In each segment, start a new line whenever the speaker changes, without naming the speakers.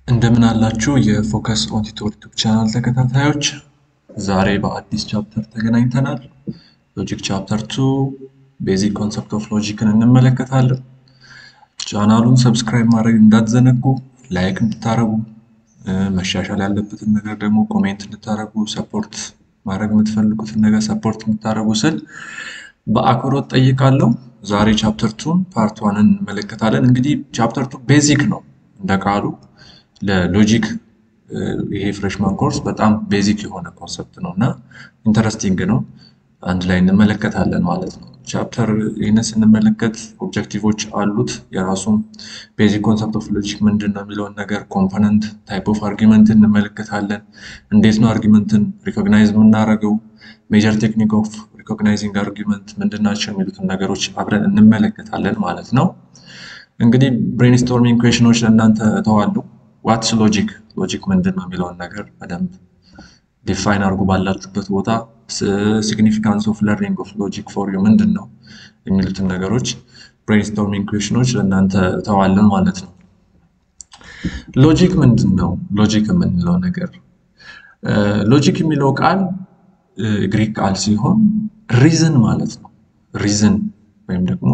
እንደምን አላችሁ የፎከስ ኦን ቲቶር ዩቲዩብ ቻናል ተከታታዮች፣ ዛሬ በአዲስ ቻፕተር ተገናኝተናል። ሎጂክ ቻፕተር ቱ ቤዚክ ኮንሰፕት ኦፍ ሎጂክን እንመለከታለን። ቻናሉን ሰብስክራይብ ማድረግ እንዳትዘነጉ፣ ላይክ እንድታደረጉ፣ መሻሻል ያለበትን ነገር ደግሞ ኮሜንት እንድታደረጉ፣ ሰፖርት ማድረግ የምትፈልጉትን ነገር ሰፖርት እንድታደረጉ ስል በአክብሮት ጠይቃለሁ። ዛሬ ቻፕተር ቱን ፓርት ዋንን እንመለከታለን። እንግዲህ ቻፕተር ቱ ቤዚክ ነው እንደ ቃሉ ለሎጂክ ይሄ ፍሬሽማን ኮርስ በጣም ቤዚክ የሆነ ኮንሰፕት ነው እና ኢንተረስቲንግ ነው። አንድ ላይ እንመለከታለን ማለት ነው። ቻፕተር ይህንን ስንመለከት ኦብጀክቲቮች አሉት። የራሱም ቤዚክ ኮንሰፕት ኦፍ ሎጂክ ምንድን ነው የሚለውን ነገር፣ ኮምፖነንት ታይፕ ኦፍ አርጊመንት እንመለከታለን። እንዴት ነው አርጊመንትን ሪኮግናይዝ የምናደርገው፣ ሜጀር ቴክኒክ ኦፍ ሪኮግናይዚንግ አርጊመንት ምንድን ናቸው የሚሉትን ነገሮች አብረን እንመለከታለን ማለት ነው። እንግዲህ ብሬንስቶርሚንግ ኩዌሽኖች ለእናንተ እተዋለሁ። ዋትስ ሎጂክ ሎጂክ ምንድን ነው የሚለውን ነገር በደንብ ዲፋይን አድርጉ ባላችሁበት ቦታ። ሲግኒፊካንስ ኦፍ ለርኒንግ ኦፍ ሎጂክ ፎር ዩ ምንድን ነው የሚሉትን ነገሮች ብሬንስቶርሚንግ ኩዌሽኖች ለእናንተ እተዋለን ማለት ነው። ሎጂክ ምንድን ነው? ሎጂክ የምንለው ነገር ሎጂክ የሚለው ቃል ግሪክ ቃል ሲሆን ሪዝን ማለት ነው። ሪዝን ወይም ደግሞ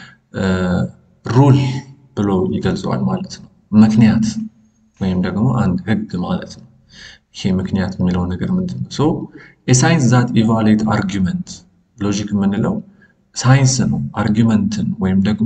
ሩል ብሎ ይገልጸዋል ማለት ነው። ምክንያት ወይም ደግሞ አንድ ህግ ማለት ነው። ይሄ ምክንያት የሚለው ነገር ምንድን ነው? ሶ የሳይንስ ዛት ኢቫሉዌት አርጊመንት ሎጂክ የምንለው ሳይንስ ነው። አርጊመንትን ወይም ደግሞ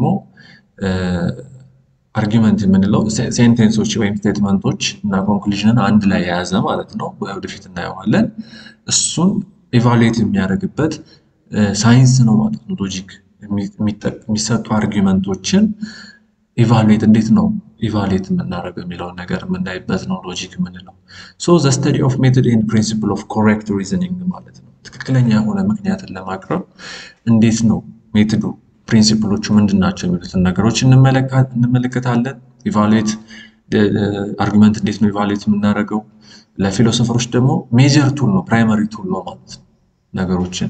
አርጊመንት የምንለው ሴንቴንሶች ወይም ስቴትመንቶች እና ኮንክሉዥንን አንድ ላይ የያዘ ማለት ነው። ወደፊት እናየዋለን። እሱን ኢቫሉዌት የሚያደርግበት ሳይንስ ነው ማለት ነው። ሎጂክ የሚሰጡ አርጊመንቶችን ኢቫሉዌት እንዴት ነው ኢቫሉዌት የምናደርገው የሚለውን ነገር የምናይበት ነው ሎጂክ የምንለው። ሶ ዘ ስተዲ ኦፍ ሜቶድ ኤንድ ፕሪንሲፕል ኦፍ ኮሬክት ሪዝኒንግ ማለት ነው። ትክክለኛ የሆነ ምክንያትን ለማቅረብ እንዴት ነው ሜቶዱ፣ ፕሪንሲፕሎቹ ምንድን ናቸው የሚሉትን ነገሮች እንመለከታለን። ኢቫሉዌት አርጊመንት እንዴት ነው ኢቫሉዌት የምናደርገው። ለፊሎሶፈሮች ደግሞ ሜጀር ቱል ነው ፕራይመሪ ቱል ነው ማለት ነው። ነገሮችን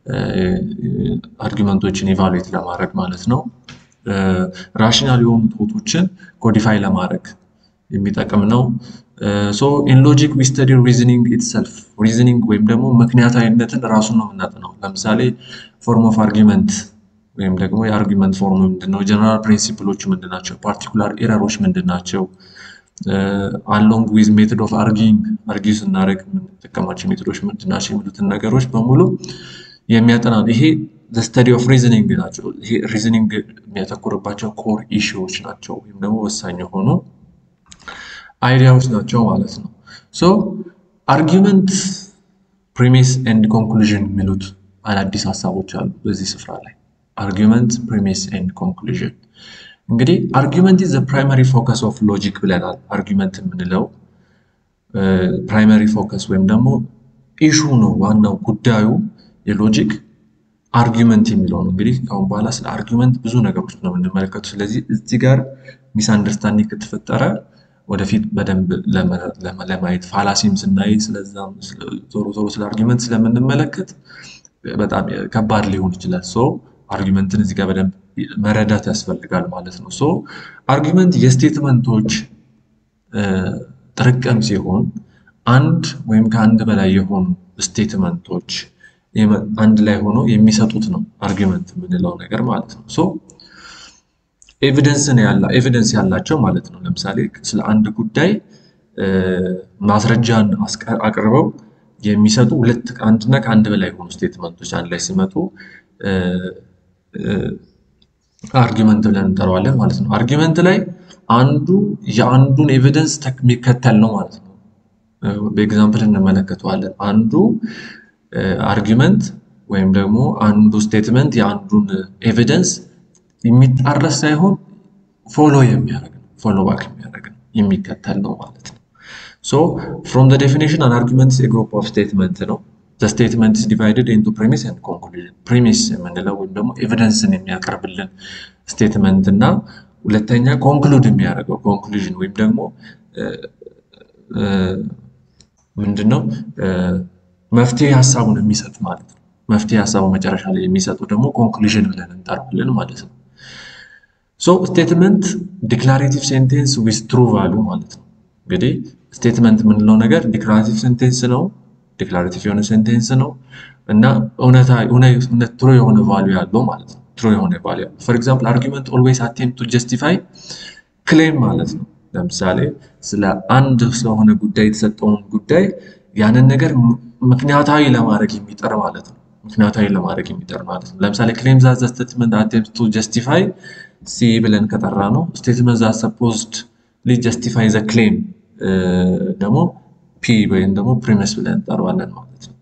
አርጊመንቶችን ኢቫሉዌት ለማድረግ ማለት ነው። ራሽናል የሆኑ ቶቶችን ኮዲፋይ ለማድረግ የሚጠቅም ነው። ሶ ኢን ሎጂክ ዊ ስተዲ ሪዝኒንግ ኢትሰልፍ ሪዝኒንግ ወይም ደግሞ ምክንያታዊነትን ራሱን ነው የምናጠናው። ለምሳሌ ፎርም ኦፍ አርጊመንት ወይም ደግሞ የአርጊመንት ፎርም ምንድነው፣ ጀነራል ፕሪንሲፕሎች ምንድናቸው፣ ፓርቲኩላር ኤረሮች ምንድናቸው፣ አሎንግ ዊዝ ሜቶድ ኦፍ አርጊንግ አርጊ ስናደርግ የምንጠቀማቸው ሜቶዶች ምንድናቸው የሚሉትን ነገሮች በሙሉ የሚያጠና ነው። ይሄ ስተዲ ኦፍ ሪዝኒንግ ናቸው። ይሄ ሪዝኒንግ የሚያተኩርባቸው ኮር ኢሹዎች ናቸው ወይም ደግሞ ወሳኝ የሆኑ አይዲያዎች ናቸው ማለት ነው። ሶ አርጊመንት ፕሪሚስ ኤንድ ኮንክሉዥን የሚሉት አዳዲስ ሀሳቦች አሉ በዚህ ስፍራ ላይ አርጊመንት ፕሪሚስ ኤንድ ኮንክሉዥን። እንግዲህ አርጊመንት ኢዝ ፕራይመሪ ፎከስ ኦፍ ሎጂክ ብለናል። አርጊመንት የምንለው ፕራይመሪ ፎከስ ወይም ደግሞ ኢሹ ነው ዋናው ጉዳዩ የሎጂክ አርጊመንት የሚለው ነው። እንግዲህ ከአሁን በኋላ ስለ አርጊመንት ብዙ ነገሮች ነው የምንመለከቱ። ስለዚህ እዚህ ጋር ሚስ አንደርስታንዲንግ ከተፈጠረ ወደፊት በደንብ ለማየት ፋላሲም ስናይ ስለዛም ዞሮ ዞሮ ስለ አርጊመንት ስለምንመለከት በጣም ከባድ ሊሆን ይችላል። ሶ አርጊመንትን እዚህ ጋር በደንብ መረዳት ያስፈልጋል ማለት ነው። ሶ አርጊመንት የስቴትመንቶች ጥርቅም ሲሆን አንድ ወይም ከአንድ በላይ የሆኑ ስቴትመንቶች አንድ ላይ ሆኖ የሚሰጡት ነው አርጊመንት የምንለው ነገር ማለት ነው። ሶ ኤቪደንስ ያላቸው ማለት ነው። ለምሳሌ ስለ አንድ ጉዳይ ማስረጃን አቅርበው የሚሰጡ ሁለት አንድና ከአንድ በላይ የሆኑ ስቴትመንቶች አንድ ላይ ሲመጡ አርጊመንት ብለን እንጠራዋለን ማለት ነው። አርጊመንት ላይ አንዱ የአንዱን ኤቪደንስ የሚከተል ነው ማለት ነው። በኤግዛምፕል እንመለከተዋለን። አንዱ አርጊመንት ወይም ደግሞ አንዱ ስቴትመንት የአንዱን ኤቪደንስ የሚጣረስ ሳይሆን ፎሎ የሚያደርግ ነው፣ ፎሎ ባክ የሚያደርግ ነው፣ የሚከተል ነው ማለት ነው። ሶ ፍሮም ዘ ዴፊኒሽን አን አርጊመንት ኢዝ ኤ ግሩፕ ኦፍ ስቴትመንት ነው። ዘ ስቴትመንት ኢዝ ዲቫይድድ ኢንቱ ፕሪሚስ ኤንድ ኮንክሉዥን። ፕሪሚስ የምንለው ወይም ደግሞ ኤቪደንስን የሚያቀርብልን ስቴትመንት እና ሁለተኛ ኮንክሉድ የሚያደርገው ኮንክሉዥን ወይም ደግሞ ምንድነው መፍትሄ ሀሳቡን የሚሰጥ ማለት ነው። መፍትሄ ሀሳቡ መጨረሻ ላይ የሚሰጡ ደግሞ ኮንክሉዥን ብለን እንጠራዋለን ማለት ነው። ሶ ስቴትመንት ዲክላሬቲቭ ሴንቴንስ ዊዝ ትሩ ቫሉ ማለት ነው። እንግዲህ ስቴትመንት የምንለው ነገር ዲክላራቲቭ ሴንቴንስ ነው። ዲክላራቲቭ የሆነ ሴንቴንስ ነው እና እውነታ እውነት ትሩ የሆነ ቫልዩ ያለው ማለት ነው። ትሩ የሆነ ቫልዩ ያለው ፎር ኤግዛምፕል አርጊመንት ኦልዌይስ አቴምፕት ቱ ጀስቲፋይ ክሌም ማለት ነው። ለምሳሌ ስለ አንድ ስለሆነ ጉዳይ የተሰጠውን ጉዳይ ያንን ነገር ምክንያታዊ ለማድረግ የሚጠር ማለት ነው። ምክንያታዊ ለማድረግ የሚጠር ማለት ነው። ለምሳሌ ክሌም ዛት ዘ ስቴትመንት አቴምፕት ቱ ጀስቲፋይ ሲ ብለን ከጠራ ነው ስቴትመንት ዛት ሰፖዝድ ሊ ጀስቲፋይ ዘ ክሌም ደግሞ ፒ ወይም ደግሞ ፕሪሚስ ብለን እንጠራዋለን ማለት ነው።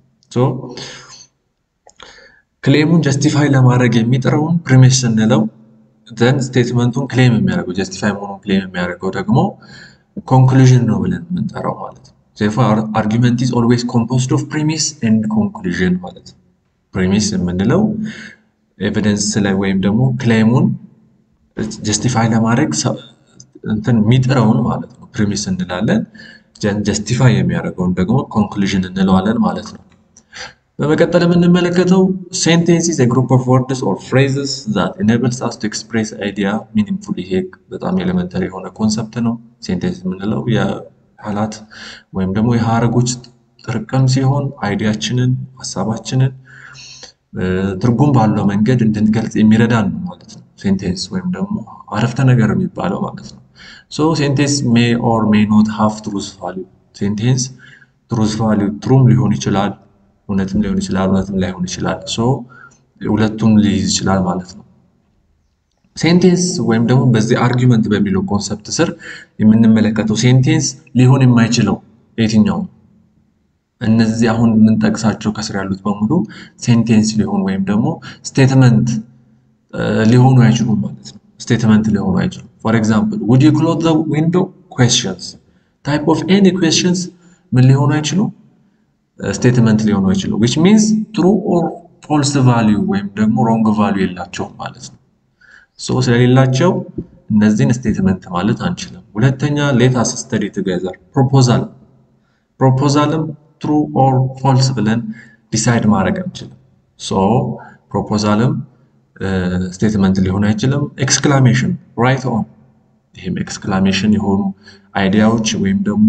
ክሌሙን ጀስቲፋይ ለማድረግ የሚጥረውን ፕሪሚስ ስንለው ዘን ስቴትመንቱን ክሌም የሚያደርገው ጀስቲፋይ መሆኑን ክሌም የሚያደርገው ደግሞ ኮንክሉዥን ነው ብለን የምንጠራው ማለት ነው። ዜርፎር አርጊመንት ኢዝ ኦልዌይስ ኮምፖዝድ ኦፍ ፕሪሚስ ኤንድ ኮንክሉዥን ማለት ነው። ፕሪሚስ የምንለው ኤቪደንስ ላይ ወይም ደግሞ ክሌሙን ጀስቲፋይ ለማድረግ እንትን የሚጥረውን ማለት ነው ፕሪሚስ እንላለን። ጀስቲፋይ የሚያደርገውን ደግሞ ኮንክሉዥን እንለዋለን ማለት ነው። በመቀጠል የምንመለከተው ሴንቴንስ ኢዝ ግሩፕ ኦፍ ወርድስ ኦር ፍሬዝስ ዛት ኢኔብልስ አስ ቱ ኤክስፕሬስ አይዲያ ሚኒንግፉሊ። ይሄ በጣም ኤሌመንተሪ የሆነ ኮንሰፕት ነው። ሴንቴንስ የምንለው የቃላት ወይም ደግሞ የሀረጎች ጥርቅም ሲሆን አይዲያችንን፣ ሀሳባችንን ትርጉም ባለው መንገድ እንድንገልጽ የሚረዳን ነው ማለት ነው። ሴንቴንስ ወይም ደግሞ አረፍተ ነገር የሚባለው ማለት ነው። ሶ ሴንቴንስ ሜይ ኦር ሜይ ኖት ሃቭ ትሩዝ ቫሊዩ። ሴንቴንስ ትሩዝ ቫሊዩ ትሩም ሊሆን ይችላል እውነትም ሊሆን ይችላል፣ እውነትም ላይሆን ይችላል። ሶ ሁለቱም ሊይዝ ይችላል ማለት ነው። ሴንቴንስ ወይም ደግሞ በዚህ አርጊመንት በሚለው ኮንሰፕት ስር የምንመለከተው ሴንቴንስ ሊሆን የማይችለው የትኛው እነዚህ አሁን የምንጠቅሳቸው ከስር ያሉት በሙሉ ሴንቴንስ ሊሆኑ ወይም ደግሞ ስቴትመንት ሊሆኑ አይችሉም ማለት ነው። ስቴትመንት ሊሆኑ አይችሉም። ፎር ኤግዛምፕል ውድ ዩ ክሎዝ ዘ ዊንዶው ኩዌስችንስ ታይፕ ኦፍ ኤኒ ኩዌስችንስ ምን ሊሆኑ አይችሉም ስቴትመንት ሊሆኑ አይችሉም። ዊች ሚንስ ትሩ ኦር ፎልስ ቫሊዩ ወይም ደግሞ ሮንግ ቫሊዩ የላቸውም ማለት ነው። ሶ ስለሌላቸው እነዚህን ስቴትመንት ማለት አንችልም። ሁለተኛ ሌት አስ ስተዲ ቱጌዘር ፕሮፖዛል ፕሮፖዛልም ትሩ ኦር ፎልስ ብለን ዲሳይድ ማድረግ አንችልም። ሶ ፕሮፖዛልም ስቴትመንት ሊሆን አይችልም። ኤክስክላሜሽን ራይት ኦን ይህም ኤክስክላሜሽን የሆኑ አይዲያዎች ወይም ደግሞ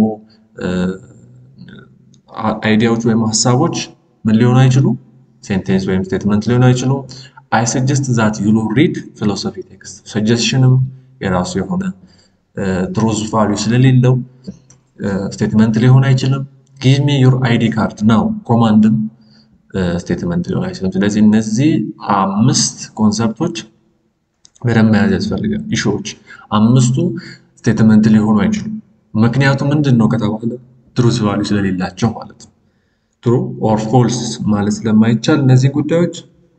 አይዲያዎች ወይም ሀሳቦች ምን ሊሆኑ አይችሉም? ሴንቴንስ ወይም ስቴትመንት ሊሆኑ አይችሉም። አይ ሰጀስት ዛት ዩ ሪድ ፊሎሶፊ ቴክስት። ሰጀሽንም የራሱ የሆነ ትሩዝ ቫሊዩ ስለሌለው ስቴትመንት ሊሆን አይችልም። ጊቭ ሚ ዩር አይዲ ካርድ ናው ኮማንድም ስቴትመንት ሊሆን አይችልም። ስለዚህ እነዚህ አምስት ኮንሰፕቶች በደንብ መያዝ ያስፈልጋል። ኢሹዎች አምስቱ ስቴትመንት ሊሆኑ አይችሉም። ምክንያቱ ምንድን ነው ከተባለ ትሩዝ ቫሊዩ ስለሌላቸው ማለት ነው። ትሩ ኦር ፎልስ ማለት ስለማይቻል እነዚህ ጉዳዮች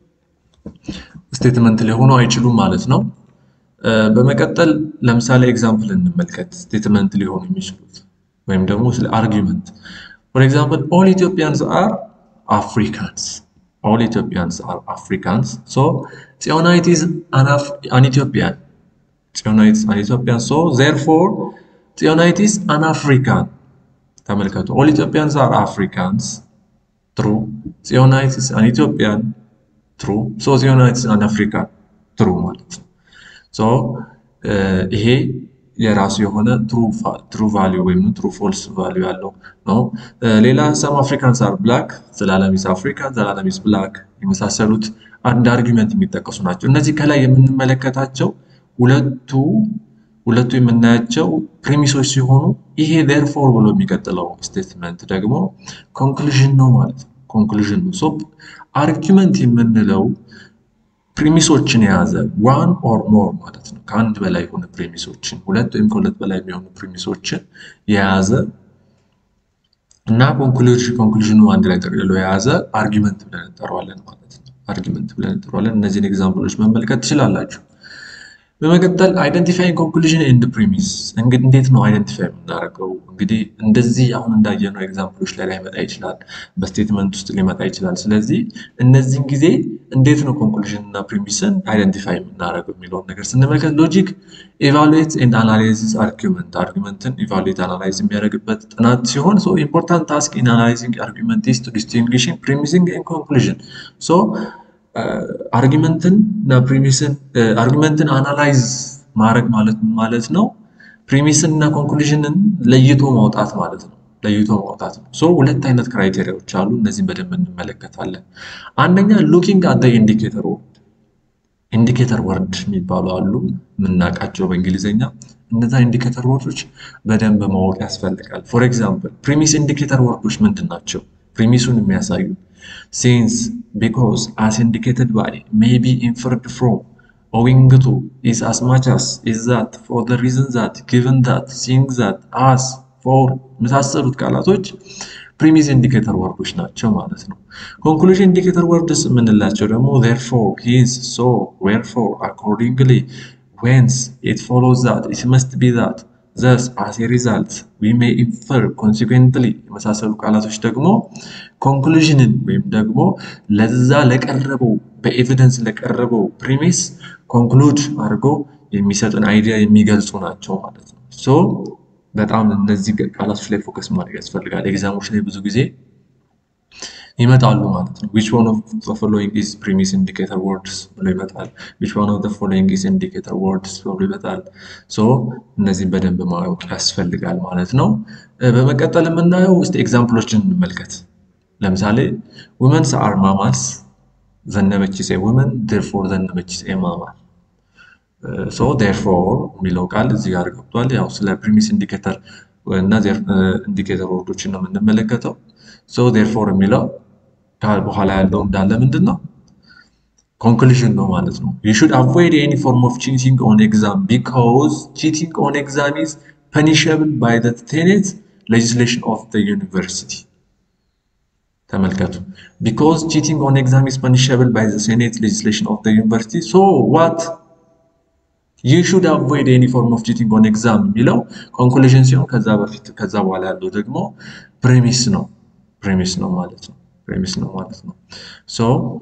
ስቴትመንት ሊሆኑ አይችሉም ማለት ነው። በመቀጠል ለምሳሌ ኤግዛምፕል እንመልከት። ስቴትመንት ሊሆኑ የሚችሉት ወይም ደግሞ ስለ አርጊመንት ፎር ኤግዛምፕል ኦል ኢትዮጵያንስ አር አፍሪካንስ ኦል ኢትዮጵያንስ አር አፍሪካንስ ሶ ጽዮናዊት ኢዝ አን ኢትዮጵያን ጽዮናዊት ኢዝ አን ኢትዮጵያን ሶ ዜርፎር ጽዮናዊት ኢዝ አን አፍሪካን ተመልከቱ ኦል ኢትዮጵያንስ አር አፍሪካንስ ትሩ ጽዮናዊት ኢዝ አን ኢትዮጵያን ትሩ ሶ ጽዮናዊት ኢዝ አን አፍሪካን ትሩ ማለት ነው ሶ ይሄ የራሱ የሆነ ትሩ ቫሊዩ ወይም ትሩ ፎልስ ቫሊዩ ያለው ነው። ሌላ ሰም አፍሪካንስ አር ብላክ ዘላለም ኢዝ አፍሪካን ዘላለም ኢዝ ብላክ የመሳሰሉት አንድ አርጊመንት የሚጠቀሱ ናቸው። እነዚህ ከላይ የምንመለከታቸው ሁለቱ ሁለቱ የምናያቸው ፕሪሚሶች ሲሆኑ ይሄ ዴርፎር ብሎ የሚቀጥለው ስቴትመንት ደግሞ ኮንክሉዥን ነው ማለት ነው። ኮንክሉዥን ነው። ሶ አርጊመንት የምንለው ፕሪሚሶችን የያዘ ዋን ኦር ሞር ማለት ነው። ከአንድ በላይ የሆነ ፕሪሚሶችን ሁለት ወይም ከሁለት በላይ የሚሆኑ ፕሪሚሶችን የያዘ እና ኮንክሉዥኑ አንድ ላይ ጠቅልሎ የያዘ አርጊመንት ብለን እንጠራዋለን ማለት ነው። አርጊመንት ብለን እንጠራዋለን። እነዚህን ኤግዛምፕሎች መመልከት ትችላላችሁ። በመቀጠል አይደንቲፋይንግ ኮንክሉዥን ኤንድ ፕሪሚስ እንግዲህ እንዴት ነው አይደንቲፋይ የምናደርገው? እንግዲህ እንደዚህ አሁን እንዳየነው ኤግዛምፕሎች ላይ ላይመጣ ይችላል፣ በስቴትመንት ውስጥ ሊመጣ ይችላል። ስለዚህ እነዚህን ጊዜ እንዴት ነው ኮንክሉዥን እና ፕሪሚስን አይደንቲፋይ የምናደርገው የሚለውን ነገር ስንመለከት ሎጂክ ኢቫሉዌት ኤንድ አናላይዝስ አርጊመንት አርጊመንትን ኢቫሉዌት አናላይዝ የሚያደርግበት ጥናት ሲሆን ሶ ኢምፖርታንት ታስክ ኢን አናላይዚንግ አርጊመንት ኢዝ ቱ ዲስቲንግዊሽንግ ፕሪሚሲንግ ኤንድ ኮንክሉዥን ሶ አርጊመንትን እና ፕሪሚስን አርጊመንትን አናላይዝ ማድረግ ማለት ምን ማለት ነው? ፕሪሚስን እና ኮንክሉዥንን ለይቶ ማውጣት ማለት ነው። ለይቶ ማውጣት ነው። ሶ ሁለት አይነት ክራይቴሪያዎች አሉ። እነዚህም በደንብ እንመለከታለን። አንደኛ ሉኪንግ አት ኢንዲኬተር ወርድ ኢንዲኬተር ወርድ የሚባሉ አሉ የምናውቃቸው በእንግሊዝኛ። እነዛ ኢንዲኬተር ወርዶች በደንብ ማወቅ ያስፈልጋል። ፎር ኤግዛምፕል ፕሪሚስ ኢንዲኬተር ወርዶች ምንድን ናቸው? ፕሪሚሱን የሚያሳዩ ሲንስ፣ ቢኮዝ፣ አስ ኢንዲኬትድ ባይ፣ ሜይ ቢ፣ ኢንፈርድ ፍሮም፣ ኦዊንግ ቱ፣ ኢዝ፣ አስ ማች አስ፣ ኢዝ ዛት፣ ፎር ዘ ሪዝን ዛት፣ ጊቨን ዛት፣ ሲንግ ዛት፣ አስ፣ ፎር የመሳሰሉት ቃላቶች ፕሪሚስ ኢንዲኬተር ወርዶች ናቸው ማለት ነው። ኮንክሉዥን ኢንዲኬተር ወርድስ የምንላቸው ደግሞ ዜርፎር፣ ሂንስ፣ ሶ፣ ዌርፎር፣ አኮርዲንግሊ፣ ዌንስ፣ ኢት ፎሎውስ ዛት፣ ኢት መስት ቢ ዛት፣ ዘስ፣ አስ ኤ ሪዛልት፣ ዊ ሜይ ኢንፈር፣ ኮንሲኩዌንትሊ የመሳሰሉ ቃላቶች ደግሞ ኮንክሉዥንን ወይም ደግሞ ለዛ ለቀረበው በኤቪደንስ ለቀረበው ፕሪሚስ ኮንክሉድ አድርጎ የሚሰጥን አይዲያ የሚገልጹ ናቸው ማለት ነው። ሶ በጣም እነዚህ ቃላቶች ላይ ፎከስ ማድረግ ያስፈልጋል። ኤግዛሞች ላይ ብዙ ጊዜ ይመጣሉ ማለት ነው። ዊች ዋን ኦፍ ዘ ፎሎዊንግ ኢዝ ፕሪሚስ ኢንዲኬተር ወርድስ ብሎ ይመጣል። ዊች ዋን ኦፍ ዘ ፎሎዊንግ ኢዝ ኢንዲኬተር ወርድስ ብሎ ይመጣል። ሶ እነዚህን በደንብ ማወቅ ያስፈልጋል ማለት ነው። በመቀጠል የምናየው ውስጥ ኤግዛምፕሎችን እንመልከት። ለምሳሌ ውመንስ አር ማማልስ ዘነበች ሴ ውመን ዴርፎር ዘነበች ሴ ማማል ሶ ዴርፎር የሚለው ቃል እዚህ ጋር ገብቷል። ያው ስለ ፕሪሚስ ኢንዲኬተር እና ኢንዲኬተር ወርዶችን ነው የምንመለከተው። ሶ ዴርፎር የሚለው ቃል በኋላ ያለው እንዳለ ምንድን ነው ኮንክሉዥን ነው ማለት ነው። ዩ ሹድ አቮይድ ኤኒ ፎርም ኦፍ ቺቲንግ ኦን ኤግዛም ቢካዝ ቺቲንግ ኦን ኤግዛም ኢዝ ፐኒሸብል ባይ ዘ ቴኔት ሌጅስሌሽን ኦፍ ዘ ዩኒቨርሲቲ። ተመልከቱ። ቢካዝ ቺቲንግ ኦን ኤግዛም ኢዝ ፐኒሸብል ባይ ዘ ሴኔት ሌጅስሌሽን ኦፍ ዘ ዩኒቨርሲቲ ሶ ዋት ዩ ሹድ አቮይድ ኤኒ ፎርም ኦፍ ቺቲንግ ኦን ኤግዛም የሚለው ኮንክሉዥን ሲሆን ከዛ በፊት ከዛ በኋላ ያለው ደግሞ ፕሬሚስ ነው ፕሬሚስ ነው ማለት ነው ፕሬሚስ ነው ማለት ነው። ሶ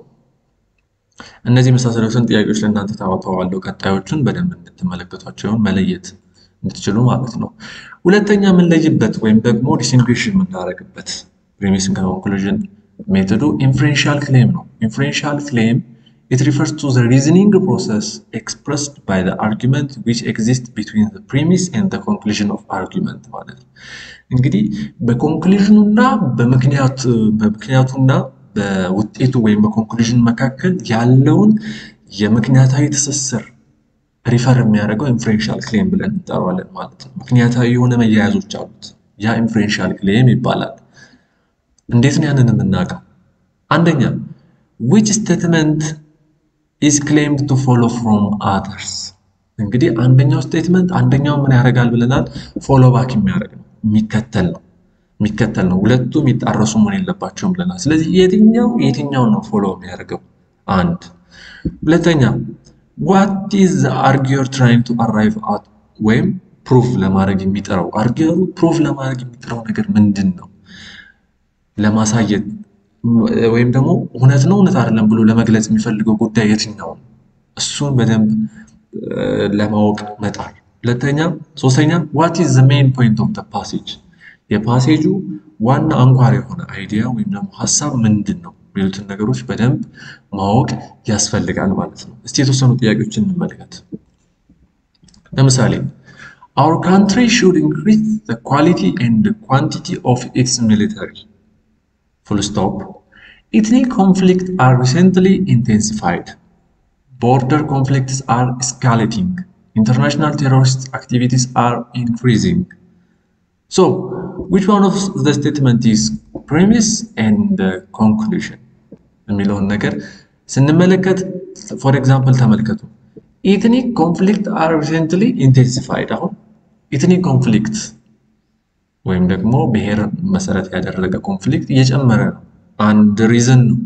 እነዚህ የመሳሰሉትን ጥያቄዎች ለእናንተ ታወጣዋለሁ። ቀጣዮቹን በደንብ እንድትመለከቷቸውን መለየት እንድትችሉ ማለት ነው። ሁለተኛ የምንለይበት ወይም ደግሞ ዲስቲንጉሽ የምናደርግበት ፕሬሚስን ከኮንክሉዥን ሜቶዱ ኢንፍሬንሻል ክሌም ነው። ኢንፍሬንሻል ክሌም It refers to the reasoning process expressed by the argument which exists between the premise and the conclusion of argument ማለት ነው። እንግዲህ በኮንክሉዥኑና በምክንያት በምክንያቱና በውጤቱ ወይም በኮንክሉዥን መካከል ያለውን የምክንያታዊ ትስስር ሪፈር የሚያደርገው ኢንፍሬንሻል ክሌም ብለን እንጠራዋለን ማለት ነው። ምክንያታዊ የሆነ መያያዞች አሉት። ያ ኢንፍሬንሻል ክሌም ይባላል። እንዴት ነው ያንን የምናውቀው? አንደኛ which statement is claimed to follow from others እንግዲህ አንደኛው ስቴትመንት አንደኛው ምን ያደርጋል ብለናል? ፎሎ ባክ የሚያደርግ ነው፣ የሚከተል ነው የሚከተል ነው። ሁለቱም የሚጣረሱ መሆን የለባቸውም ብለናል። ስለዚህ የትኛው የትኛውን ነው ፎሎ የሚያደርገው? አንድ ሁለተኛ ዋት ኢዝ ዘ አርጊየር ትራይንግ ቱ አራይቭ አት ወይም ፕሩፍ ለማድረግ የሚጥረው አርጊየሩ ፕሩፍ ለማድረግ የሚጥረው ነገር ምንድን ነው ለማሳየት ወይም ደግሞ እውነት ነው እውነት አይደለም ብሎ ለመግለጽ የሚፈልገው ጉዳይ የትኛው ነው? እሱን በደንብ ለማወቅ መጣር። ሁለተኛ ሶስተኛ ዋት ኢዝ ዘ ሜን ፖይንት ኦፍ ፓሴጅ የፓሴጁ ዋና አንኳር የሆነ አይዲያ ወይም ደግሞ ሀሳብ ምንድን ነው የሚሉትን ነገሮች በደንብ ማወቅ ያስፈልጋል ማለት ነው። እስቲ የተወሰኑ ጥያቄዎችን እንመልከት። ለምሳሌ our country should increase the quality and quantity of its military full stop ethnic conflicts are recently intensified border conflicts are escalating international terrorist activities are increasing so which one of the statement is premise and uh, conclusion የሚለውን ነገር ስንመለከት ፎር ኤግዛምፕል ተመልከቱ ኢትኒክ ኮንፍሊክት አር ሪሰንትሊ ኢንቴንሲፋይድ አሁን ኢትኒክ ኮንፍሊክት ወይም ደግሞ ብሔር መሰረት ያደረገ ኮንፍሊክት እየጨመረ ነው። አንድ ሪዝን ነው።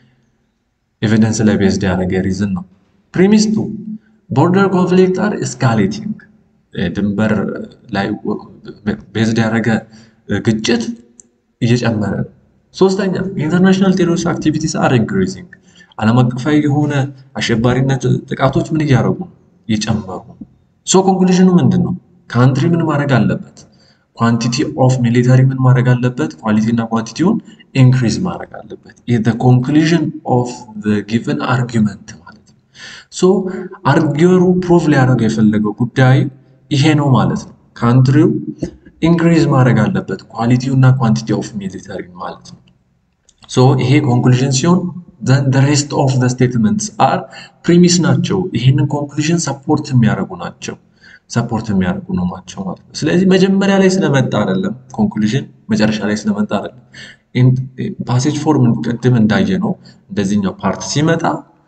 ኤቪደንስ ላይ ቤዝድ ያደረገ ሪዝን ነው። ፕሪሚስ ቱ ቦርደር ኮንፍሊክት አር ኤስካሌቲንግ ድንበር ላይ ቤዝድ ያደረገ ግጭት እየጨመረ ነው። ሶስተኛ ኢንተርናሽናል ቴሮሪስት አክቲቪቲስ አር ኢንክሪዚንግ ዓለም አቀፋዊ የሆነ አሸባሪነት ጥቃቶች ምን እያደረጉ ነው? እየጨመሩ ሶ ኮንክሉዥኑ ምንድን ነው? ካንትሪ ምን ማድረግ አለበት? ኳንቲቲ ኦፍ ሚሊታሪ ምን ማድረግ አለበት? ኳሊቲ እና ኳንቲቲውን ኢንክሪዝ ማድረግ አለበት። ኮንክሉዥን ኦፍ ጊቨን አርጊመንት ማለት ነው። ሶ አርጊወሩ ፕሩቭ ሊያደርገው የፈለገው ጉዳይ ይሄ ነው ማለት ነው። ካንትሪው ኢንክሪዝ ማድረግ አለበት ኳሊቲው እና ኳንቲቲ ኦፍ ሚሊተሪ ማለት ነው። ሶ ይሄ ኮንክሉዥን ሲሆን ዘን the rest of the statements are ፕሪሚስ ናቸው። ይህንን ኮንክሉዥን ሰፖርት የሚያደርጉ ናቸው ሰፖርት የሚያደርጉ ነው ናቸው ማለት ነው። ስለዚህ መጀመሪያ ላይ ስለመጣ አይደለም ኮንክሉዥን መጨረሻ ላይ ስለመጣ አይደለም። ፓሴጅ ፎርም ቅድም እንዳየ ነው እንደዚህኛው ፓርት ሲመጣ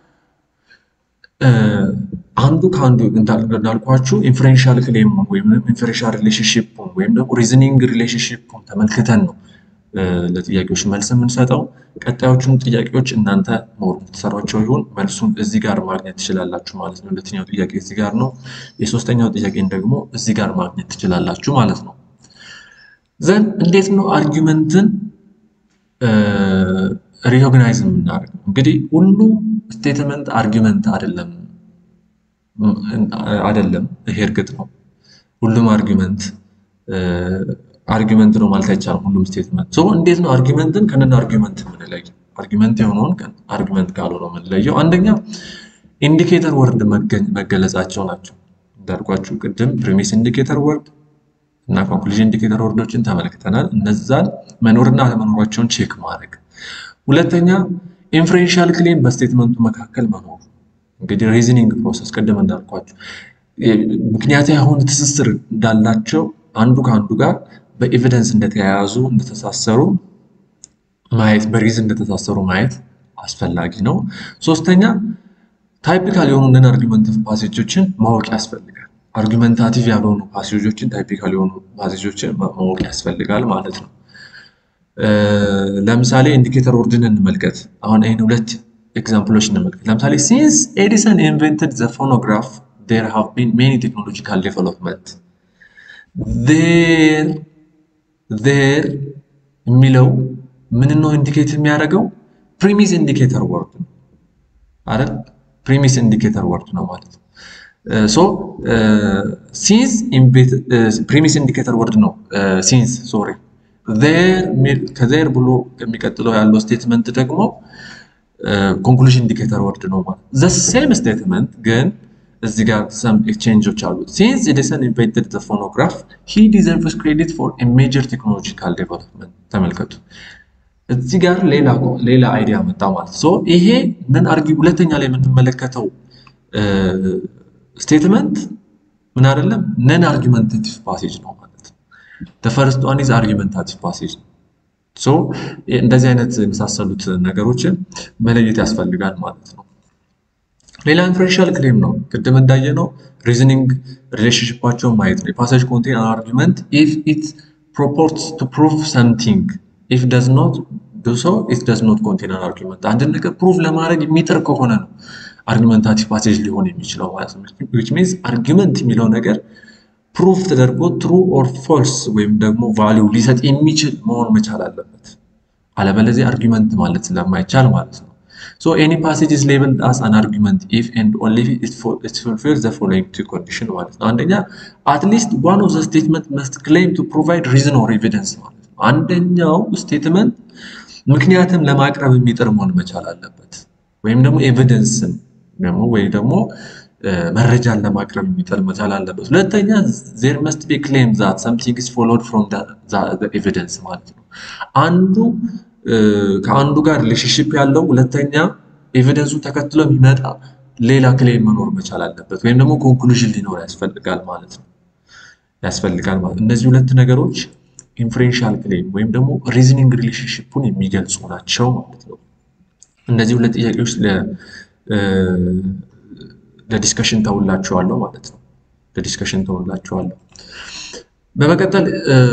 አንዱ ከአንዱ እንዳልኳችሁ ኢንፈረንሻል ክሌሙን ወይም ኢንፈረንሻል ሪሌሽንሽፑን ወይም ደግሞ ሪዝኒንግ ሪሌሽንሽፑን ተመልክተን ነው ለጥያቄዎች መልስ የምንሰጠው። ቀጣዮቹን ጥያቄዎች እናንተ ሞር የምትሰሯቸው ይሁን መልሱን እዚህ ጋር ማግኘት ትችላላችሁ ማለት ነው። ሁለተኛው ጥያቄ እዚህ ጋር ነው። የሶስተኛው ጥያቄን ደግሞ እዚህ ጋር ማግኘት ትችላላችሁ ማለት ነው። ዘን እንዴት ነው አርጊመንትን ሪኮግናይዝ የምናደርገው? እንግዲህ ሁሉ ስቴትመንት አርጊመንት አይደለም አይደለም። ይሄ እርግጥ ነው። ሁሉም አርጊመንት አርጊመንት ነው ማለት አይቻልም። ሁሉም ስቴትመንት ሶ እንዴት ነው አርጊመንትን ከነን አርጊመንት የምንለየው? አርጊመንት የሆነውን አርጊመንት ካልሆነው የምንለየው አንደኛ ኢንዲኬተር ወርድ መገለጻቸው ናቸው። እንዳልኳችሁ ቅድም ፕሪሚስ ኢንዲኬተር ወርድ እና ኮንክሉዥን ኢንዲኬተር ወርዶችን ተመልክተናል። እነዛን መኖርና አለመኖራቸውን ቼክ ማድረግ። ሁለተኛ ኢንፍሬንሻል ክሌም በስቴትመንቱ መካከል መኖሩ እንግዲህ ሪዝኒንግ ፕሮሰስ ቅድም እንዳልኳችሁ ምክንያት የሆነ ትስስር እንዳላቸው አንዱ ከአንዱ ጋር በኤቪደንስ እንደተያያዙ እንደተሳሰሩ ማየት በሪዝን እንደተሳሰሩ ማየት አስፈላጊ ነው። ሶስተኛ ታይፒካል የሆኑ ነን አርጊመንቲቭ ፓሴጆችን ማወቅ ያስፈልጋል። አርጊመንታቲቭ ያልሆኑ ፓሴጆችን ታይፒካል የሆኑ ፓሴጆችን ማወቅ ያስፈልጋል ማለት ነው። ለምሳሌ ኢንዲኬተር ወርድን እንመልከት። አሁን ይህን ሁለት ኤግዛምፕሎች እንመልከት። ለምሳሌ ሲንስ ኤዲሰን ኢንቨንትድ ዘ ፎኖግራፍ ዴር ሃቭ ቢን ሜኒ ቴክኖሎጂካል ዴቨሎፕመንት ዜር ዜር የሚለው ምን ነው ኢንዲኬት የሚያደርገው ፕሪሚስ ኢንዲኬተር ወርድ ነው አይደል? ፕሪሚስ ኢንዲኬተር ወርድ ነው ማለት ነው። ሶ ሲንስ ፕሪሚስ ኢንዲኬተር ወርድ ነው ሲንስ ሶሪ ከዜር ብሎ የሚቀጥለው ያለው ስቴትመንት ደግሞ ኮንክሉዥን ኢንዲኬተር ወርድ ነው ማለት ዘ ሴም ስቴትመንት ግን እዚህ ጋር ሰም ኤክስቼንጆች አሉት። ሲንስ ኤዲሰን ኢንቨንትድ ዘ ፎኖግራፍ ሂ ዲዘርቭስ ክሬዲት ፎር ኤ ሜጀር ቴክኖሎጂካል ዴቨሎፕመንት። ተመልከቱ እዚህ ጋር ሌላ አይዲያ መጣ ማለት ሶ ይሄ ነን አርጊ ሁለተኛ ላይ የምንመለከተው ስቴትመንት ምን አይደለም ነን አርጊመንታቲቭ ፓሴጅ ነው ማለት ነው። ፈርስት ዋን ኢዝ አርጊመንታቲቭ ፓሴጅ ነው። ሶ እንደዚህ አይነት የመሳሰሉት ነገሮችን መለየት ያስፈልጋል ማለት ነው። ሌላ ኢንፈረንሻል ክሌም ነው። ቅድም እንዳየ ነው ሪዝኒንግ ሪሌሽንሽፓቸውን ማየት ነው። የፓሴጅ ኮንቴን አን አርጊመንት ኢፍ ኢት ፕሮፖርትስ ቱ ፕሩቭ ሰምቲንግ ኢፍ ደዝ ኖት ዱ ሶ ኢት ደዝ ኖት ኮንቴን አን አርጊመንት። አንድን ነገር ፕሩቭ ለማድረግ የሚጥር ከሆነ ነው አርጊመንታቲቭ ፓሴጅ ሊሆን የሚችለው ማለት ነው። ዊች ሚንስ አርጊመንት የሚለው ነገር ፕሩፍ ተደርጎ ትሩ ኦር ፎልስ ወይም ደግሞ ቫሊው ሊሰጥ የሚችል መሆን መቻል አለበት። አለበለዚያ አርጊመንት ማለት ስለማይቻል ማለት ነው። So any passage is labeled as an argument if and only if it, it fulfills the following two conditions ማለት ነው። አንደኛ at least one of the statement must claim to provide reason or evidence ማለት ነው። አንደኛው ስቴትመንት ምክንያትም ለማቅረብ የሚጥር መሆን መቻል አለበት ወይም ደግሞ ኤቪደንስን ደግሞ ወይ ደግሞ መረጃን ለማቅረብ የሚጥር መቻል አለበት። ሁለተኛ there must be claim that something is followed from the, the, the evidence ማለት ነው። አንዱ ከአንዱ ጋር ሪሌሽንሽፕ ያለው ሁለተኛ ኤቪደንሱ ተከትሎ የሚመጣ ሌላ ክሌም መኖር መቻል አለበት ወይም ደግሞ ኮንክሉዥን ሊኖር ያስፈልጋል ማለት ነው ያስፈልጋል ማለት እነዚህ ሁለት ነገሮች ኢንፍሬንሻል ክሌም ወይም ደግሞ ሪዝኒንግ ሪሌሽንሽፑን የሚገልጹ ናቸው ማለት ነው። እነዚህ ሁለት ጥያቄዎች ለዲስከሽን ተውላቸዋለሁ ማለት ነው። ለዲስከሽን ተውላቸዋለሁ። በመቀጠል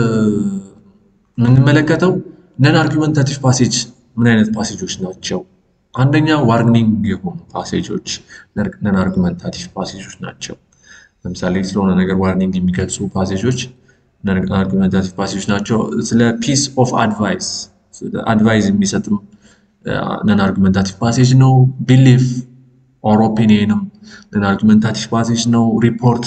የምንመለከተው ነን አርጊመንታቲቭ ፓሴጅ ምን አይነት ፓሴጆች ናቸው? አንደኛ ዋርኒንግ የሆኑ ፓሴጆች ነን አርጊመንታቲቭ ፓሴጆች ናቸው። ለምሳሌ ስለሆነ ነገር ዋርኒንግ የሚገልጹ ፓሴጆች ነን አርጊመንታቲቭ ፓሴጆች ናቸው። ስለ ፒስ ኦፍ አድቫይስ አድቫይስ የሚሰጥም ነን አርጊመንታቲቭ ፓሴጅ ነው። ቢሊፍ ኦር ኦፒኒየንም ነን አርጊመንታቲቭ ፓሴጅ ነው። ሪፖርት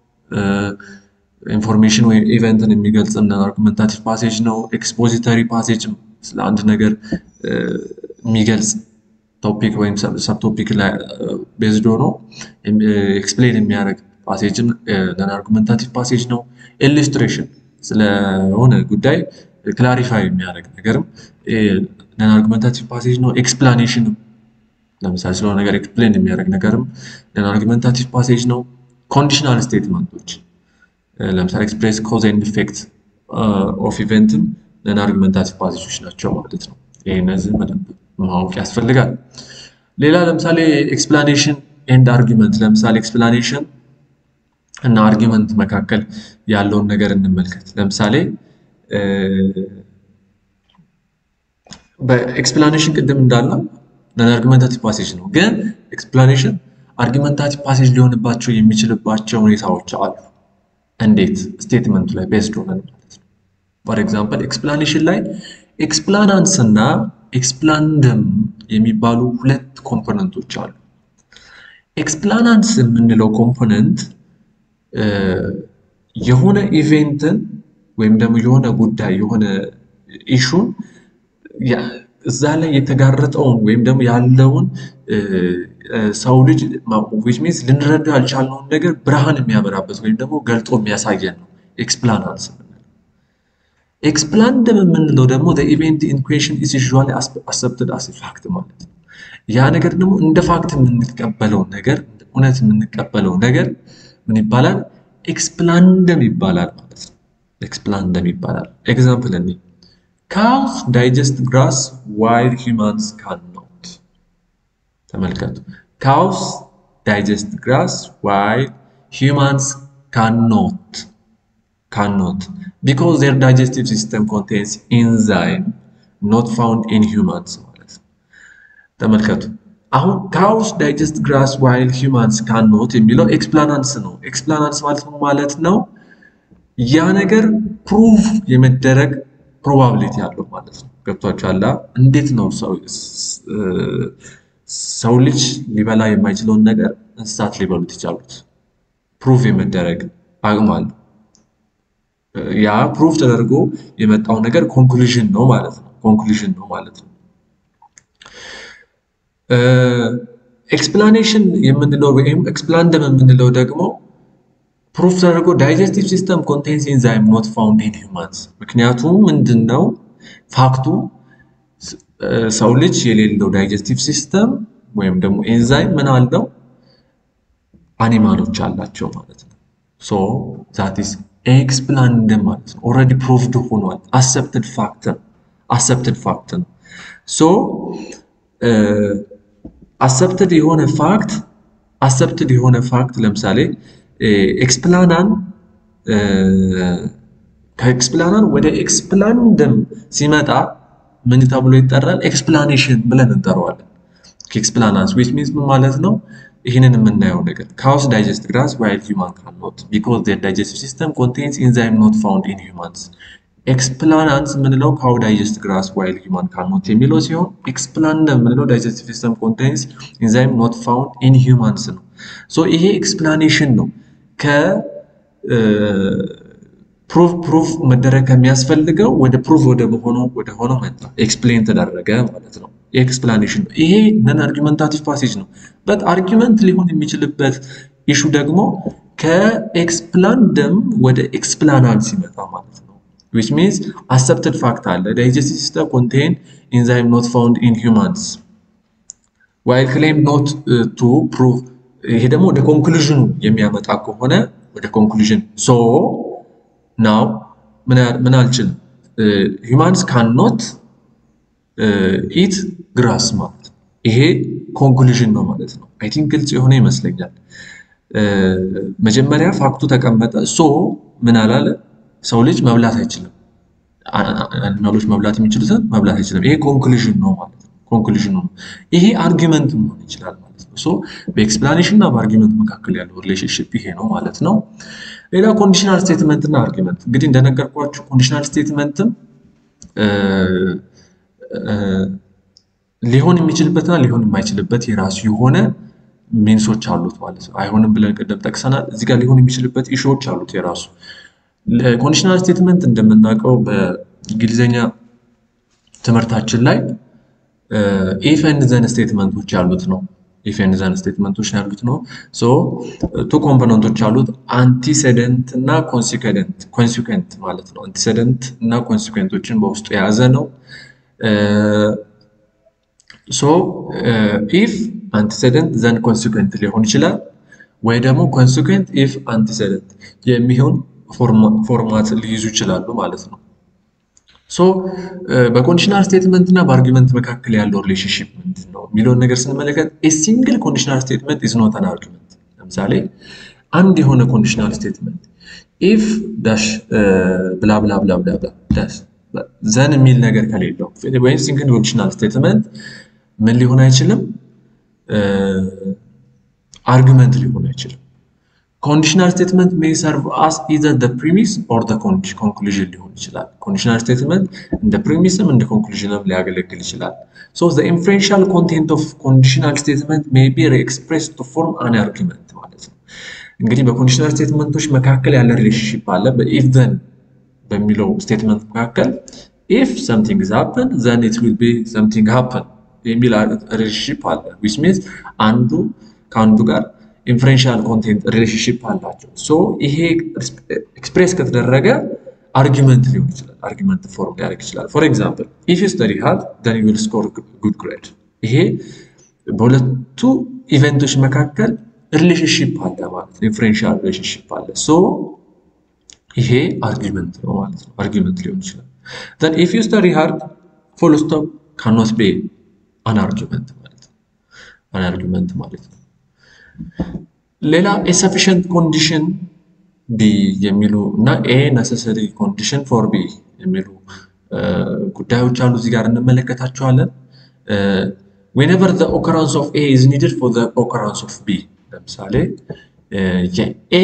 ኢንፎርሜሽን ወይም ኢቨንትን የሚገልጽም ነን አርጊመንታቲቭ ፓሴጅ ነው። ኤክስፖዚተሪ ፓሴጅም ስለ አንድ ነገር የሚገልጽ ቶፒክ ወይም ሰብ ቶፒክ ላይ ቤዝድ ሆኖ ኤክስፕሌን የሚያደርግ ፓሴጅም ነን አርጉመንታቲቭ ፓሴጅ ነው። ኢሉስትሬሽን ስለሆነ ጉዳይ ክላሪፋይ የሚያደርግ ነገርም ነን አርጉመንታቲቭ ፓሴጅ ነው። ኤክስፕላኔሽንም ለምሳሌ ስለሆነ ነገር ኤክስፕሌን የሚያደርግ ነገርም ነን አርጉመንታቲቭ ፓሴጅ ነው። ኮንዲሽናል ስቴትመንቶች ለምሳሌ ኤክስፕሬስ ኮዝ ኤንድ ኢፌክት ኦፍ ኢቨንትም ነን አርጉመንታቲቭ ፓሴጆች ናቸው ማለት ነው። ይህ እነዚህ በደንብ ማወቅ ያስፈልጋል። ሌላ ለምሳሌ ኤክስፕላኔሽን ኤንድ አርጊመንት ለምሳሌ ኤክስፕላኔሽን እና አርጊመንት መካከል ያለውን ነገር እንመልከት። ለምሳሌ በኤክስፕላኔሽን ቅድም እንዳለው ነን አርጊመንታቲቭ ፓሴጅ ነው፣ ግን ኤክስፕላኔሽን አርጊመንታቲቭ ፓሴጅ ሊሆንባቸው የሚችልባቸው ሁኔታዎች አሉ። እንዴት? ስቴትመንቱ ላይ ቤስድ ሆነን ማለት ነው። ፎር ኤግዛምፕል ኤክስፕላኔሽን ላይ ኤክስፕላናንስ እና ኤክስፕላንደም የሚባሉ ሁለት ኮምፖነንቶች አሉ። ኤክስፕላናንስ የምንለው ኮምፖነንት የሆነ ኢቬንትን ወይም ደግሞ የሆነ ጉዳይ የሆነ ኢሹን እዛ ላይ የተጋረጠውን ወይም ደግሞ ያለውን ሰው ልጅ ዊች ሚንስ ልንረዳው ያልቻልነውን ነገር ብርሃን የሚያበራበት ወይም ደግሞ ገልጦ የሚያሳየን ነው ኤክስፕላናንስ የምንለው። ኤክስፕላንደም የምንለው ደግሞ ኢቨንት ኢን ኩዌሽን ኢዝ ዩዥዋሊ አክሰፕትድ አስ ፋክት ማለት ነው። ያ ነገር ደግሞ እንደ ፋክት የምንቀበለው ነገር እውነት የምንቀበለው ነገር ምን ይባላል? ኤክስፕላንደም ይባላል ማለት ነው። ኤክስፕላንደም ይባላል። ኤግዛምፕል እኔ ካውስ ዳይጀስት ግራስ ዋይል ሂውማንስ ካን ኖት። ተመልከቱ። ካውስ ዳይጀስት ግራስ ዋይል ሂውማንስ ካን ኖት ካን ኖት ቢኮዝ ዜር ዳይጀስቲቭ ሲስተም ኮንቴንስ ኢንዛይም ኖት ፋውንድ ኢን ሂውማንስ ማለት ነው። ተመልከቱ። አሁን ካውስ ዳይጀስት ግራስ ዋይል ሂውማንስ ካን ኖት የሚለው ኤክስፕላናንስ ነው። ኤክስፕላናንስ ማለት ነው ማለት ነው ያ ነገር ፕሩቭ የመደረግ ፕሮባቢሊቲ አለው ማለት ነው። ገብቷችኋል? እንዴት ነው ሰው ልጅ ሊበላ የማይችለውን ነገር እንስሳት ሊበሉት ይቻሉት? ፕሩቭ የመደረግ አቅም አለው። ያ ፕሩቭ ተደርጎ የመጣው ነገር ኮንክሉዥን ነው ማለት ነው። ኮንክሉዥን ነው ማለት ነው። ኤክስፕላኔሽን የምንለው ወይም ኤክስፕላንደም የምንለው ደግሞ ፕሩፍ ተደርጎ ዳይጀስቲቭ ሲስተም ኮንቴንስ ኢንዛይም ኖት ፋውንድ ኢን ሂውማንስ። ምክንያቱም ምንድን ነው ፋክቱ ሰው ልጅ የሌለው ዳይጀስቲቭ ሲስተም ወይም ደግሞ ኤንዛይም ምን አለው አኒማሎች አላቸው ማለት ነው። ሶ ዛት ኢዝ ኤክስፕላንደም ማለት ነው። ኦልሬዲ ፕሩቭድ ሆኗል። አሰፕትድ ፋክት ነው። አሰፕትድ ፋክት ነው። ሶ አሰፕትድ የሆነ ፋክት አሰፕትድ የሆነ ፋክት ለምሳሌ ኤክስፕላናን ከኤክስፕላናን ወደ ኤክስፕላንደም ሲመጣ ምን ተብሎ ይጠራል? ኤክስፕላኔሽን ብለን እንጠራዋለን። ከኤክስፕላናንስ ዊች ሚንስ ምን ማለት ነው? ይህንን የምናየው ነገር ካውስ ዳይጀስት ግራስ ዋይል ሂውማን ካን ኖት ቢኮዝ ዜር ዳይጀስቲቭ ሲስተም ኮንቴንስ ኢንዛይም ኖት ፋውንድ ኢን ሂውማንስ። ኤክስፕላናንስ የምንለው ካው ዳይጀስት ግራስ ዋይል ሂውማን ካን ኖት የሚለው ሲሆን ኤክስፕላንደም የምንለው ዳይጀስቲቭ ሲስተም ኮንቴንስ ኢንዛይም ኖት ፋውንድ ኢን ሂውማንስ ነው። ሶ ይሄ ኤክስፕላኔሽን ነው ከፕሩፍ መደረግ ከሚያስፈልገው ወደ ፕሩፍ ወደ ሆነው ወደ ሆነው መጣ። ኤክስፕሌን ተደረገ ማለት ነው። ኤክስፕላኔሽን ነው። ይሄ ነን አርጊመንታቲቭ ፓሴጅ ነው። በት አርጊመንት ሊሆን የሚችልበት ኢሹ ደግሞ ከኤክስፕላንደም ወደ ኤክስፕላናል ሲመጣ ማለት ነው። ዊች ሚንስ አሰፕትድ ፋክት አለ ዳይጀስቲቭ ሲስተም ኮንቴን ኢንዛይም ኖት ፋውንድ ኢን ሂውማንስ ዋይል ክሌም ኖት ቱ ፕሩቭ ይሄ ደግሞ ወደ ኮንክሉዥኑ የሚያመጣ ከሆነ ወደ ኮንክሉዥን ሶ ናው ምን አልችልም ሂውማንስ ካን ኖት ኢት ግራስ ማለት ነው። ይሄ ኮንክሉዥን ነው ማለት ነው። አይ ቲንክ ግልጽ የሆነ ይመስለኛል። መጀመሪያ ፋክቱ ተቀመጠ። ሶ ምን አላለ ሰው ልጅ መብላት አይችልም፣ አኒማሎች መብላት የሚችሉትን መብላት አይችልም። ይሄ ኮንክሉዥን ነው ማለት ነው። ኮንክሉዥን ነው። ይሄ አርጊመንት መሆን ይችላል ማለት ነው። ሶ በኤክስፕላኔሽን እና በአርጊመንት መካከል ያለው ሪሌሽንሽፕ ይሄ ነው ማለት ነው። ሌላ ኮንዲሽናል ስቴትመንት እና አርጊመንት እንግዲህ እንደነገርኳችሁ ኮንዲሽናል ስቴትመንትም ሊሆን የሚችልበትና ሊሆን የማይችልበት የራሱ የሆነ ሜንሶች አሉት ማለት ነው። አይሆንም ብለን ቅድም ጠቅሰናል። እዚህ ጋር ሊሆን የሚችልበት ኢሹዎች አሉት የራሱ ኮንዲሽናል ስቴትመንት እንደምናውቀው በእንግሊዝኛ ትምህርታችን ላይ ኢፍ ኤንድ ዘን ስቴትመንቶች ያሉት ነው። ኢፍ ኤንድ ዘን ስቴትመንቶች ነው ያሉት ነው። ሶ ቱ ኮምፖነንቶች አሉት አንቲሴደንት እና ኮንሲኩዌንት ኮንሲኩዌንት ማለት ነው። አንቲሴደንት እና ኮንሲኩዌንቶችን በውስጡ የያዘ ነው። ሶ ኢፍ አንቲሴደንት ዘን ኮንሲኩዌንት ሊሆን ይችላል ወይ ደግሞ ኮንሲኩዌንት ኢፍ አንቲሴደንት የሚሆን ፎርማት ሊይዙ ይችላሉ ማለት ነው። ሶ በኮንዲሽናል ስቴትመንት እና በአርጊመንት መካከል ያለው ሪሌሽንሽፕ ምንድን ነው የሚለውን ነገር ስንመለከት ሲንግል ኮንዲሽናል ስቴትመንት ኢዝ ኖት አን አርጊመንት። ለምሳሌ አንድ የሆነ ኮንዲሽናል ስቴትመንት ኢፍ ዳሽ ብላ ብላ ብላ ብላ ዳሽ ዘን የሚል ነገር ከሌለው ወይም ሲንግል ኮንዲሽናል ስቴትመንት ምን ሊሆን አይችልም? አርጊመንት ሊሆን አይችልም። ኮንዲሽናል ስቴትመንት ሜይ ሰርቭ አስ ኢዘር ደ ፕሪሚስ ኦር ደ ኮንክሉዥን ሊሆን ይችላል። ኮንዲሽናል ስቴትመንት እንደ ፕሪሚስም እንደ ኮንክሉዥንም ሊያገለግል ይችላል። ሶ ዘ ኢንፍሉዌንሻል ኮንቴንት ኦፍ ኮንዲሽናል ስቴትመንት ሜይ ቢ ኤክስፕሬስድ ቱ ፎርም አን አርጊመንት ማለት ነው። እንግዲህ በኮንዲሽናል ስቴትመንቶች መካከል ያለ ሪሌሽንሽፕ አለ። በኢፍ ዘን በሚለው ስቴትመንት መካከል ኢፍ ሰምቲንግ ሃፕን ዘን ኢት ዊል ቢ ሰምቲንግ ሃፕን የሚል ሪሌሽንሽፕ አለ። ዊች ሚንስ አንዱ ከአንዱ ጋር ኢንፍሉዌንሻል ኮንቴንት ሪሌሽንሽፕ አላቸው። ሶ ይሄ ኤክስፕሬስ ከተደረገ አርጊመንት ሊሆን ይችላል። አርጊመንት ፎርም ሊያደርግ ይችላል። ፎር ኤግዛምፕል ኢፍ ዩ ስተዲ ሃርድ ዘን ዩ ዊል ስኮር ጉድ ግሬድ። ይሄ በሁለቱ ኢቨንቶች መካከል ሪሌሽንሽፕ አለ ማለት ነው። ኢንፍሉዌንሻል ሪሌሽንሽፕ አለ። ሶ ይሄ አርጊመንት ነው ማለት ነው። አርጊመንት ሊሆን ይችላል። ዘን ኢፍ ዩ ስተዲ ሃርድ ፉል ስቶፕ ካኖት ቢ አን አርጊመንት ማለት ነው። አን አርጊመንት ማለት ነው። ሌላ ኤሰፊሽንት ኮንዲሽን ቢ የሚሉ እና ኤ ነሰሰሪ ኮንዲሽን ፎር ቢ የሚሉ ጉዳዮች አሉ። እዚህ ጋር እንመለከታቸዋለን። ዌኔቨር ዘ ኦከራንስ ኦፍ ኤ ኢዝ ኒድድ ፎር ዘ ኦከራንስ ኦፍ ቢ። ለምሳሌ የኤ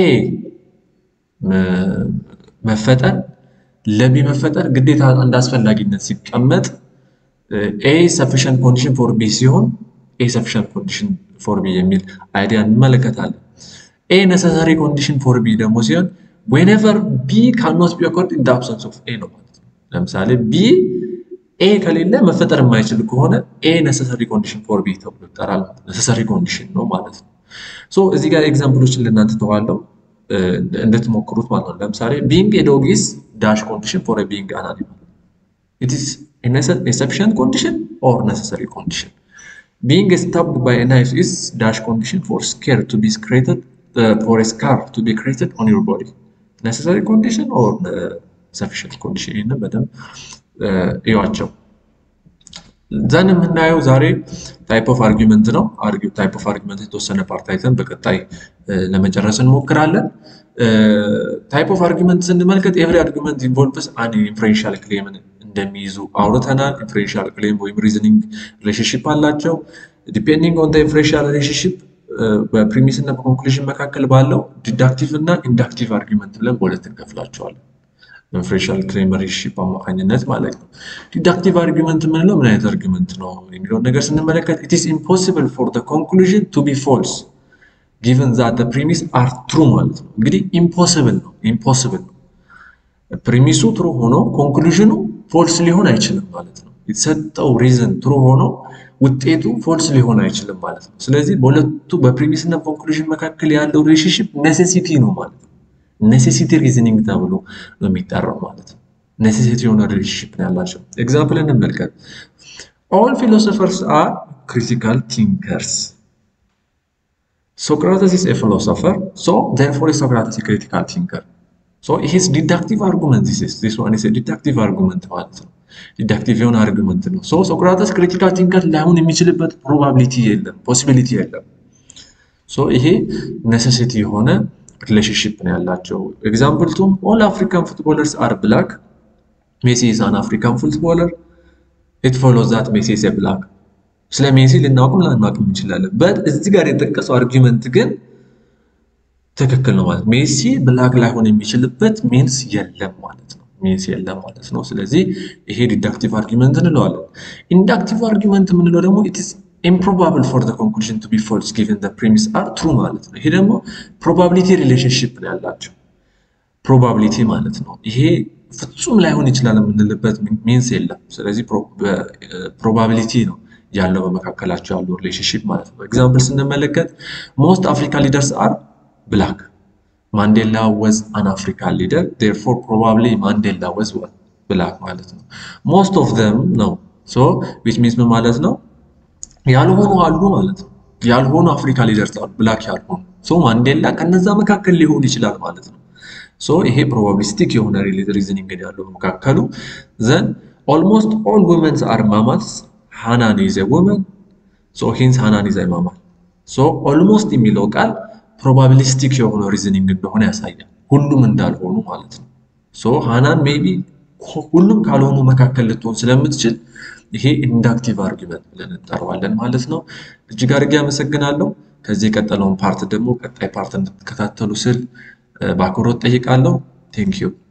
መፈጠር ለቢ መፈጠር ግዴታ እንደ አስፈላጊነት ሲቀመጥ ኤ ሰፊሽንት ኮንዲሽን ፎር ቢ ሲሆን ኤ ሰፊሽንት ኮንዲሽን ፎር ቢ የሚል አይዲያ እንመለከታለን። ኤ ነሰሰሪ ኮንዲሽን ፎር ቢ ደግሞ ሲሆን ዌኔቨር ቢ ካኖት ቢ ኦከርድ ኢን አብሰንስ ኦፍ ኤ ነው ማለት ነው። ለምሳሌ ቢ ኤ ከሌለ መፈጠር የማይችል ከሆነ ኤ ነሰሰሪ ኮንዲሽን ፎር ቢ ተብሎ ይጠራል። ነሰሰሪ ኮንዲሽን ነው ማለት ነው። ሶ እዚህ ጋር ኤግዛምፕሎችን ልናንተ ተዋለው እንድትሞክሩት ማለት ነው። ለምሳሌ ቢንግ ኤ ዶግ ኢዝ ዳሽ ኮንዲሽን ፎር ቢንግ አን አኒማል ኢት ኢዝ ኤ ሰፊሽንት ኮንዲሽን ኦር ነሰሰሪ ኮንዲሽን Being stabbed by a knife is dash condition for scare to be created uh, for a scar to be created on your body. Necessary condition or uh, sufficient condition? ይህንን በደንብ እዩዋቸው። ዘን የምናየው ዛሬ ታይፕ ኦፍ አርጊመንት ነው። ታይፕ ኦፍ አርጊመንት የተወሰነ ፓርት አይተን በቀጣይ ለመጨረስ እንሞክራለን። ታይፕ ኦፍ አርጊመንት ስንመልከት ኤቭሪ አርጊመንት ኢንቮልቭስ አን ኢንፍሉዌንሻል ክሌምን እንደሚይዙ አውርተናል። ኢንፍሉዌንሻል ክሌም ወይም ሪዝኒንግ ሪሌሽንሽፕ አላቸው። ዲፔንዲንግ ኦን ኢንፍሉዌንሻል ሪሌሽንሽፕ በፕሪሚስ እና በኮንክሉዥን መካከል ባለው ዲዳክቲቭ እና ኢንዳክቲቭ አርጊመንት ብለን በሁለት እንከፍላቸዋለን። ኢንፍሉዌንሻል ክሌም ሪሌሽንሽፕ አማካኝነት ማለት ነው። ዲዳክቲቭ አርጊመንት የምንለው ምን አይነት አርጊመንት ነው የሚለውን ነገር ስንመለከት ኢት ኢዝ ኢምፖሲብል ፎር ዘ ኮንክሉዥን ቱ ቢ ፎልስ ጊቨን ዛት ዘ ፕሪሚስ አር ትሩ ማለት ነው። እንግዲህ ኢምፖስብል ነው ኢምፖስብል ነው። ፕሪሚሱ ትሩ ሆኖ ኮንክሉዥኑ ፎልስ ሊሆን አይችልም ማለት ነው። የተሰጠው ሪዝን ትሩ ሆኖ ውጤቱ ፎልስ ሊሆን አይችልም ማለት ነው። ስለዚህ በሁለቱ በፕሪሚስ እና ኮንክሉዥን መካከል ያለው ሪሌሽንሽፕ ኔሴሲቲ ነው ማለት ነው። ኔሴሲቲ ሪዝኒንግ ተብሎ ነው የሚጠራው ማለት ነው። ኔሴሲቲ የሆነ ሪሌሽንሽፕ ነው ያላቸው። ኤግዛምፕል እንመልከት። ኦል ፊሎሶፈርስ አር ክሪቲካል ቲንከርስ ሶክራተስ ኢዝ ኤ ፊሎሶፈር ሶ ዜርፎር ሶክራተስ ክሪቲካል ቲንከር ሶ ይሄስ ዲዳክቲቭ አርጉመንት ዚስ ዋን ኢዝ ዲዳክቲቭ አርጉመንት ማለት ነው። ዲዳክቲቭ የሆነ አርጉመንት ነው። ሶ ሶክራተስ ክሪቲካል ቲንከር ላይሆን የሚችልበት ፕሮባቢሊቲ የለም፣ ፖሲቢሊቲ የለም። ሶ ይሄ ኔሴሲቲ የሆነ ሪሌሽንሽፕ ነው ያላቸው። ኤግዛምፕል ቱም ኦል አፍሪካን ፉትቦለርስ አር ብላክ ሜሲ ኢዝ አን አፍሪካን ፉትቦለር ኢት ፎሎዝ ዛት ሜሲ ኢዝ ብላክ። ስለ ሜሲ ልናውቅም ላናውቅም እንችላለን። በት እዚህ ጋር የጠቀሰው አርጊመንት ግን ትክክል ነው ማለት ሜሲ ብላክ ላይሆን የሚችልበት ሚንስ የለም ማለት ነው። ሚንስ የለም ማለት ነው። ስለዚህ ይሄ ዲዳክቲቭ አርጊመንት እንለዋለን። ኢንዳክቲቭ አርጊመንት የምንለው ደግሞ ኢትስ ኢምፕሮባብል ፎር ኮንክሉዥን ቱ ቢ ፎልስ ጊቨን ፕሪሚስ አር ትሩ ማለት ነው። ይሄ ደግሞ ፕሮባቢሊቲ ሪሌሽንሽፕ ነው ያላቸው ፕሮባቢሊቲ ማለት ነው። ይሄ ፍጹም ላይሆን ይችላል የምንልበት ሚንስ የለም። ስለዚህ ፕሮባቢሊቲ ነው ያለው በመካከላቸው ያለው ሪሌሽንሽፕ ማለት ነው። ኤግዛምፕል ስንመለከት ሞስት አፍሪካን ሊደርስ አር ብላክ ማንዴላ ወዝ አን አፍሪካን ሊደር ዴርፎር ፕሮባብሊ ማንዴላ ወዝ ብላክ ማለት ነው። ሞስት ኦፍ ዘም ነው ሶ ዊች ሚንስ ምን ማለት ነው? ያልሆኑ አሉ ማለት ነው። ያልሆኑ አፍሪካ ሊደርስ አሉ ብላክ ያልሆኑ ሶ ማንዴላ ከነዛ መካከል ሊሆን ይችላል ማለት ነው። ሶ ይሄ ፕሮባቢሊስቲክ የሆነ ሪዝኒንግ ያለው በመካከሉ ዘን ኦልሞስት ኦል ውመንስ አር ማማልስ ሃናን ኢዝ ኤ ውመን ሶ ሂንስ ሃናን ኢዝ ኤ ማማል ሶ ኦልሞስት የሚለው ቃል ፕሮባቢሊስቲክ የሆነ ሪዝኒንግ እንደሆነ ያሳያል። ሁሉም እንዳልሆኑ ማለት ነው። ሶ ሃናን ሜቢ ሁሉም ካልሆኑ መካከል ልትሆን ስለምትችል ይሄ ኢንዳክቲቭ አርጊመንት ብለን እንጠራዋለን ማለት ነው። እጅግ አድርጌ አመሰግናለሁ። ከዚህ የቀጠለውን ፓርት ደግሞ ቀጣይ ፓርት እንድትከታተሉ ስል በአክብሮት ጠይቃለሁ። ቴንክ ዩ